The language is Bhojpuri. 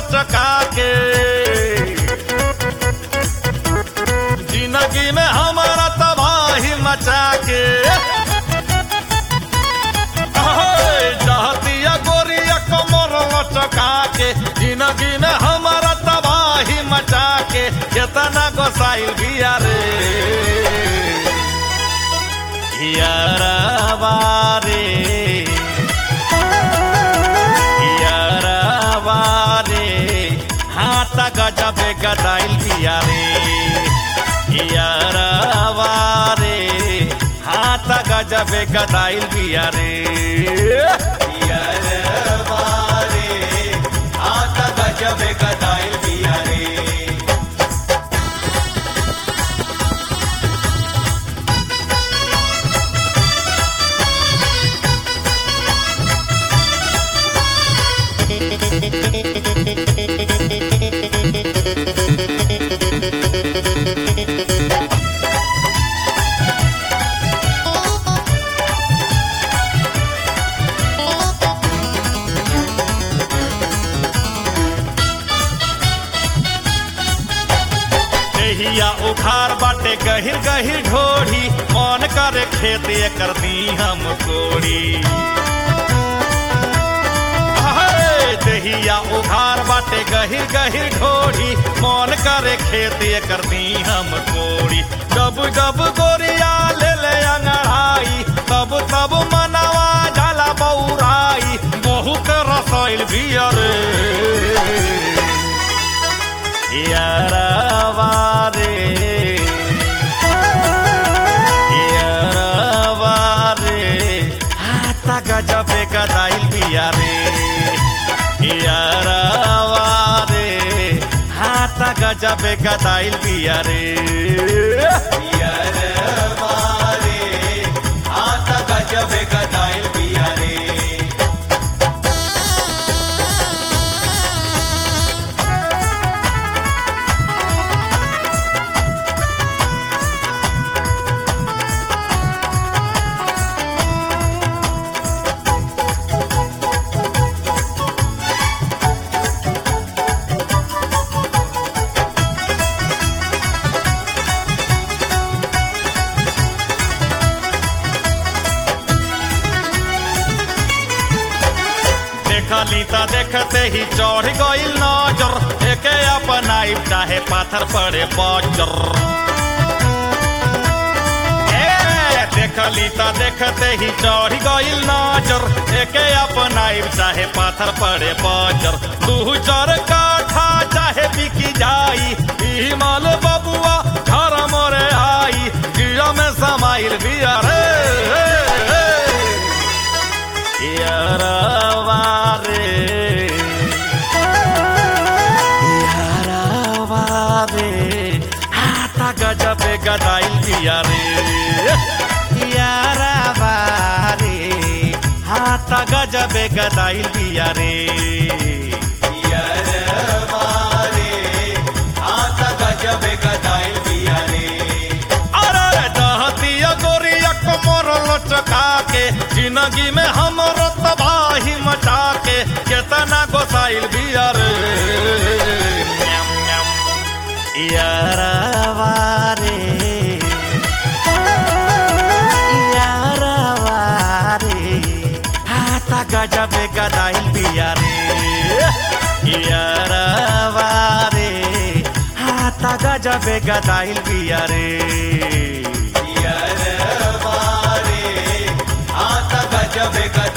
लचका के जिंदगी में हमारा तबाही मचा के चाहतिया गोरिया कमर लचका के जिंदगी में हमारा तबाही मचा के केतना गोसाइल बिया रे यारवा रे यारवा रे हाथ गजबे गदाइल बिया रे यारवा रे हाथ गजबे गदाइल बिया रे यारवा रे हाथ गजबे गदाइल बिया रे देहिया उखार बाटे गहिर गहिर ढोढ़ी मन करे खेत एकर दी हम कोड़ी अहे, देहिया उखार बाटे गहिर गहिर ढोढ़ी मन करे खेत एकर दी हम कोड़ी जब जब गोरिया ले ले अंगड़ाई तब तब मनवा जाला बौराई बहुत रसोइल बियर यारवा रे यारवा रे हाथ गजबे गदाइल बिया रे यारवा रे हाथ गजबे गदाइल बिया रे यारवा रे हाथ गजबे गदाइल बिया रे देखली त देखते ही चढ़ गइल नजर एके अपनाई चाहे पाथर पड़े बजर ए, देखली त देखते ही चढ़ गइल नजर एके अपनाई चाहे पाथर पड़े बजर तू चर काठा चाहे बिकी जाई ई माल बबुआ घर मोरे आई जिया में समाइल बिया रे यारवा रे यारवा रे हाथ गजबे गदाइल दिया रे यारवा रे हाथ गजबे गदाइल दिया रे यारवा रे हाथ गजबे गदाइल दिया रे अरे दहतिया गोरिया कमर लचका के जिंदगी में हमरो तबाही मचा के केतना गोसाइल बिया रे यारवा रे यारवा रे हाथ गजबे गदाइल बिया रे यारवा रे हाथ गजबे गदाइल बिया रे यारवा रे हाथ गजबे गदाइल